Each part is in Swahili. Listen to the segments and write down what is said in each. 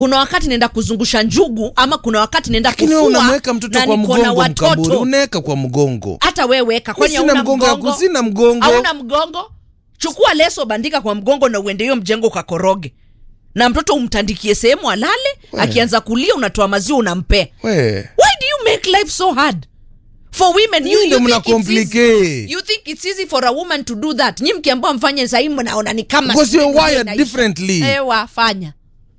kuna wakati naenda kuzungusha njugu ama kuna wakati naenda lakini wewe kufua unamweka mtoto na kwa niko na mgongo mkamburi watoto unaweka kwa mgongo hata we weka kwani sina hauna mgongo ya mgongo kusina mgongo hauna mgongo chukua leso bandika kwa mgongo na uende hiyo mjengo ukakoroge na mtoto umtandikie sehemu alale akianza kulia unatoa maziwa unampea we why do you make life so hard for women you, Nyinyi ndio you, mna think it's easy. complicate. you think it's easy for a woman to do that nyi mkiambua mfanye sahii mnaona ni kama Because sijui you're dunia wired inaisha. differently. ewa fanya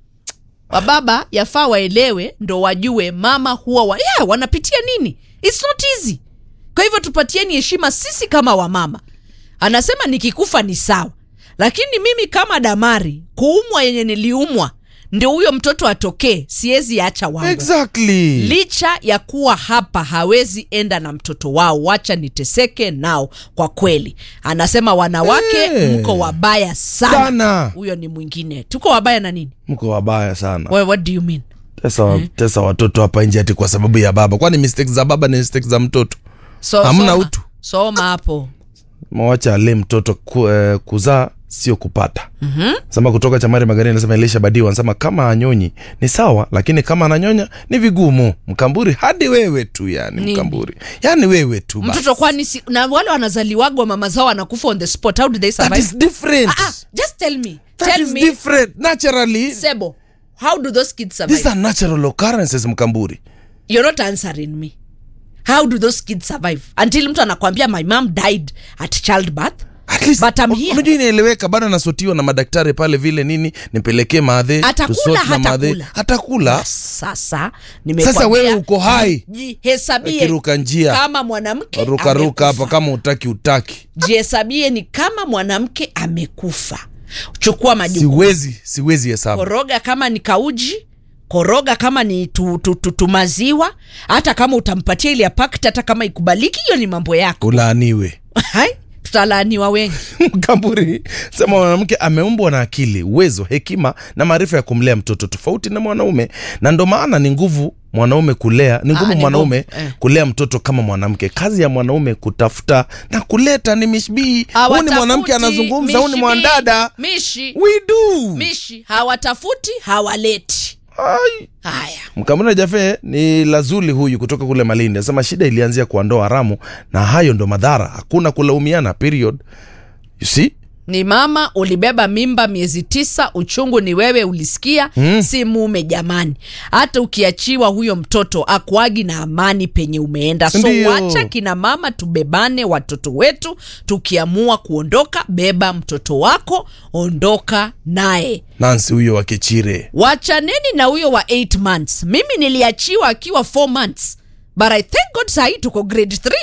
wababa yafaa waelewe ndo wajue mama huwa wa, yeah, wanapitia nini its not easy kwa hivyo tupatieni heshima sisi kama wamama anasema nikikufa ni sawa lakini mimi kama damari kuumwa yenye niliumwa ndio huyo mtoto atokee siwezi acha wangu exactly licha ya kuwa hapa hawezi enda na mtoto wao wacha niteseke nao kwa kweli anasema wanawake Eh. mko wabaya sana Sana. huyo ni mwingine tuko wabaya na nini mko wabaya sana Well, what do you mean tesa, tesa watoto hapa nje ati kwa sababu ya baba kwani mistakes za baba ni mistakes za mtoto so, Hamna soma. utu. soma hapo mawacha ale mtoto ku, eh, kuzaa sio kupata mm-hmm. sema kutoka chamari magari anasema elisha badiwa anasema kama anyonyi ni sawa lakini kama ananyonya ni vigumu mkamburi hadi wewe tu yani Nini? mkamburi yani wewe tu basi. mtoto kwani si, na wale wanazaliwagwa mama zao wanakufa on the spot how do they that survive is different ah, ah, just tell me that tell is me different naturally sebo how do those kids survive these are natural occurrences mkamburi you're not answering me how do those kids survive until mtu anakwambia my mom died at childbirth At least, But I'm here. unajua inaeleweka bado anasotiwa na madaktari pale vile nini nipelekee maadhe Atakula, tusort na maadhe. hatakula. hatakula sasa sasa wewe uko hai jihesabie akiruka njia kama mwanamke rukaruka hapa amekufa. kama utaki utaki jihesabie ni kama mwanamke amekufa chukua majukumu siwezi siwezi hesabu koroga kama ni kauji koroga kama ni tu, tu, tu, tu maziwa hata kama utampatia ile ya pakti hata kama ikubaliki hiyo ni mambo yako ulaaniwe Hai, tutalaaniwa wengi mkamburi sema mwanamke ameumbwa na akili uwezo hekima na maarifa ya kumlea mtoto tofauti na mwanaume na ndo maana ni nguvu mwanaume kulea ni ngumu ni mwanaume ngumu, eh. kulea mtoto kama mwanamke kazi ya mwanaume kutafuta na kuleta ni mishbii huu ni Hawatafuti mwanamke anazungumza huu ni mishi mwandada mi- mishi we do mishi hawatafuti hawaleti Ai. haya mkamuna jafe ni lazuli huyu kutoka kule malindi anasema shida ilianzia kwa ndoa haramu na hayo ndo madhara hakuna kulaumiana period you see ni mama ulibeba mimba miezi tisa uchungu ni wewe ulisikia mm. si mume jamani hata ukiachiwa huyo mtoto akuagi na amani penye umeenda so Ndiyo. wacha kina mama tubebane watoto wetu tukiamua kuondoka beba mtoto wako ondoka naye nansi huyo wakechire wachaneni na huyo wa 8 months mimi niliachiwa akiwa 4 months but i thank god sahii tuko grade 3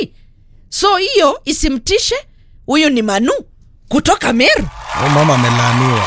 so hiyo isimtishe huyu ni manu kutoka meru Huyo mama amelaaniwa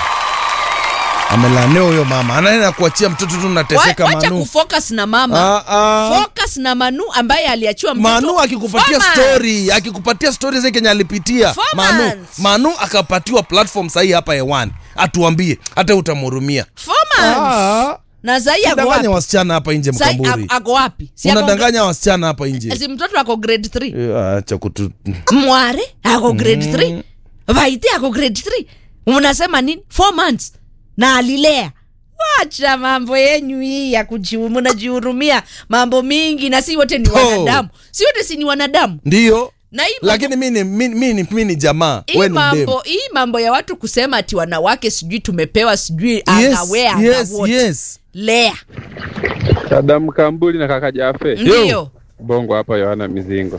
amelaaniwa huyo mama anaenda kuachia mtoto tu nateseka Wa- wacha manu kufocus na mama Ah, ah. focus na manu ambaye aliachiwa mtoto manu akikupatia four months. story akikupatia story zile kenye alipitia Four manu months. manu akapatiwa platform sahii hapa hewani atuambie hata utamhurumia Four months. Ah. na zai ako danganya wapi wasichana hapa nje Zai mkamburi ako- ako wapi Si ako- unadanganya wasichana hapa nje si mtoto ako grade 3 Eh, acha kutu mware ako grade 3 vaiti ako grade 3 unasema nini 4 months na alilea wacha mambo yenyu hii ya kujiu- mnajihurumia mambo mingi na si wote ni Po. wanadamu si wote si ni wanadamu ndio na hii mambo- lakini mi ni- mi mi ni mi ni jamaa hii we ni mdemu mambo hii mambo ya watu kusema ati wanawake sijui tumepewa sijui yes, angawea yes, angawote yes. lea Dada Mkambuli na kaka Jafe ndio Bongo hapa, Yohana Mizingo.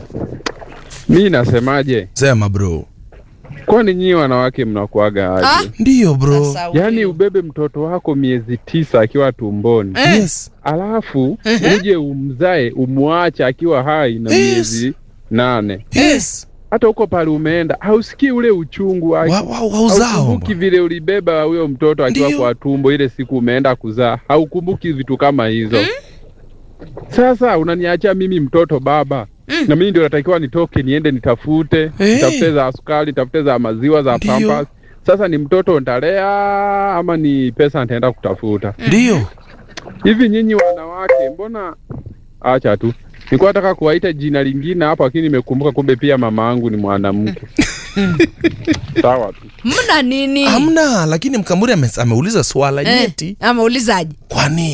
Mi nasemaje, sema bro kwani nyinyi wanawake mnakuaga Ah, aje? ndio bro sasa Yaani huyu. ubebe mtoto wako miezi tisa akiwa tumboni Eh, yes alafu uje umzae umwache akiwa hai na Yes. miezi nane. yes Hata huko pale umeenda hausikii ule uchungu wake. Wa- wa- wauzao Haukumbuki vile ulibeba huyo mtoto akiwa Ndio. kwa tumbo ile siku umeenda kuzaa, haukumbuki vitu kama hizo. Sasa unaniachia mimi mtoto baba na mimi ndio natakiwa nitoke niende nitafute Eh. nitafute za sukari nitafute za maziwa za Ndio. pampas. Sasa ni mtoto ntalea ama ni pesa nitaenda kutafuta? ndio Hivi nyinyi wanawake, mbona acha tu nilikuwa nataka kuwaita jina lingine hapo, lakini nimekumbuka kumbe pia mama yangu ni mwanamke. sawa tu mna nini hamna lakini mkamburi ame, ameuliza swala Eh, nyeti ameulizaje kwani